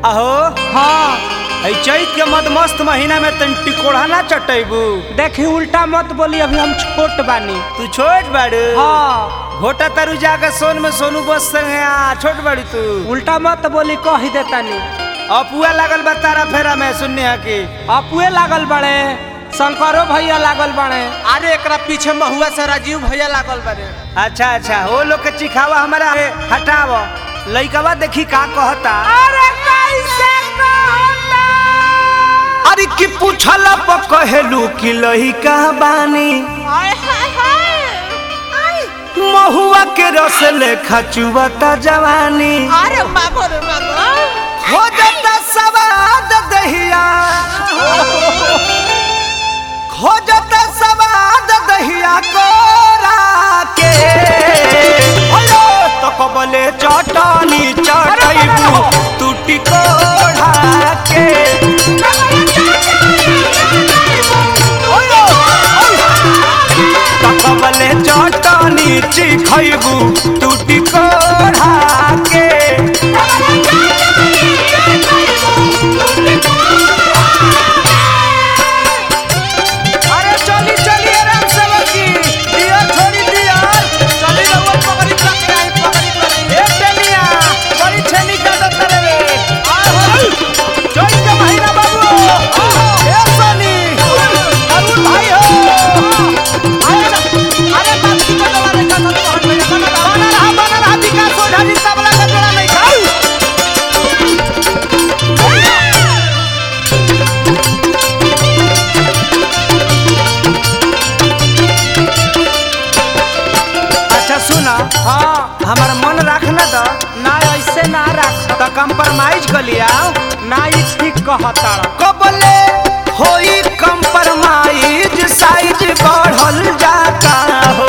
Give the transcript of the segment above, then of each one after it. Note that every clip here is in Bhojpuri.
अहो हाँ ऐ चैत के मद मस्त महीना में तन टिकोड़ा ना चटैबू देखी उल्टा मत बोली अभी हम छोट बानी तू छोट बाड़ू हाँ घोटा तरु जाकर सोन में सोनू बस संगे आ छोट बाड़ी तू उल्टा मत बोली कह ही देतानी अपुआ लागल बा तारा फेरा में सुनने हा की अपुए लागल बड़े शंकरो भैया लागल बड़े अरे एकरा पीछे महुआ से राजीव भैया लागल बारे अच्छा अच्छा वो लोग के चिखावा हमारा है, हटाव लइकवा देखी का कहता अरे कैसे कहता अरे की पूछला प कहेलू कि लइका बानी महुआ के रस लेखा चुवता जवानी अरे मागो रे मागो हो जाता सवाद दहिया हो जाता सवाद दहिया कोरा के अयो तो कबले चटनी चटैबू टूटी कोढ़ा के तो कबले चटनी चिखैबू टूटी कोढ़ा के अरे चली चली आराम से बकी दिया छोड़ी दिया चली रहुआ पकड़ी पकड़ी आई पकड़ी पकड़ी ए टेनिया बड़ी छेनी का दत्तर रे जोई के महीना बाबू ए सोनी अरुण भाई हो अरे बात की बदला रे का तो हट में बना बना रहा बना रहा विकास हो ढाली तबला का जोड़ा नहीं खाऊ अच्छा सुना हाँ हमारा मन रखना तो ना ऐसे ना रख तो कंप्रोमाइज कर लिया ना ई ठीक कहता कबले होई कंप्रोमाइज साइज बढ़ल जाता हो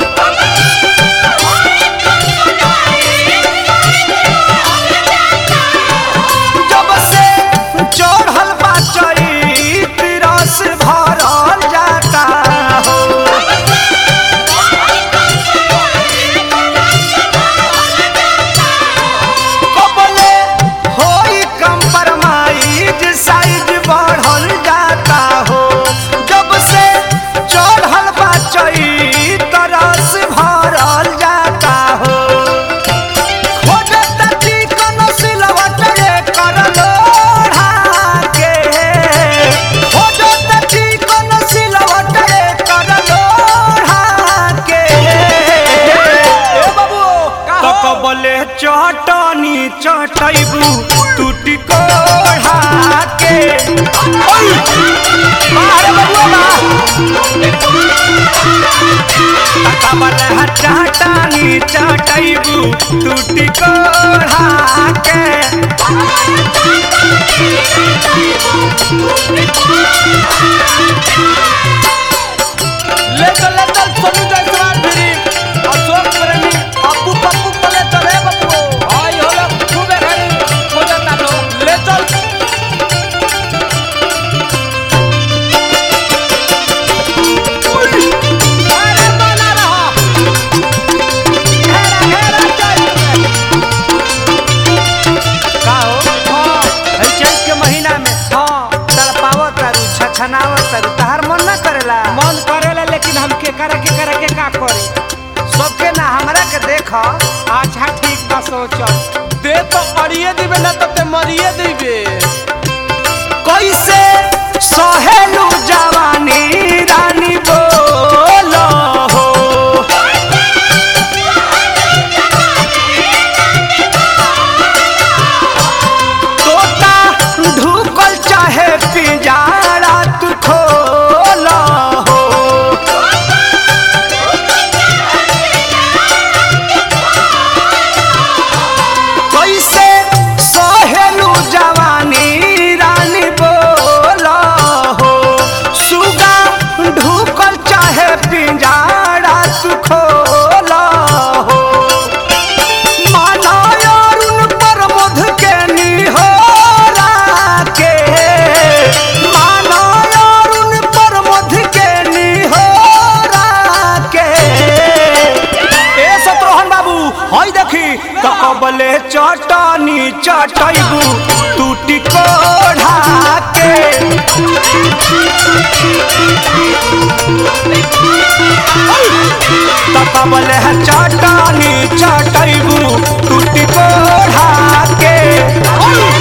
जब से चढ़ल बा चैत रस भरल जाता हो कबले होई कंप्रोमाइज साइज बढ़ल जाता हो जब से चढ़ल बा चैत रस भरल जाता हो खोजता चिकन सिलवट रे कर लोढ़ा के खोजता चिकन सिलवट रे कर लोढ़ा के ए बाबू तो कबले चटनी चटैबू टूटी कोढ़ा के ओय मारे बबुआ बा कबले हटाटानी चटैबू टूटी कोढ़ा के ले चल ले चल सोनू जायसवाल फिरी अशोक प्रेमी अप्पू पप्पू को ले चल रे बप्पू आई हो लोग खूबे घड़ी हो जाता लोग ले चल अरे बना रहा घेरा घेरा चल का हो हाँ है चैत के महीना में हाँ तड़पावत तारू छछनावत तारू तहार मन ना करेला मन करेला लेकिन हम के करे के करे के का करे सबके ना हमरा के देख अच्छा ठीक बा सोचल दे तो अड़िए दिबे ना तो ते मरिए दिबे कैसे सहेलू जवानी रानी बोलो हो तोता ढुकल चाहे पिंजारा तू खोलो हो कैसे सहेलू जवानी तो कबले चटनी चटैबू टूटी कोढ़ा के तो कबले चटनी चटैबू टूटी कोढ़ा के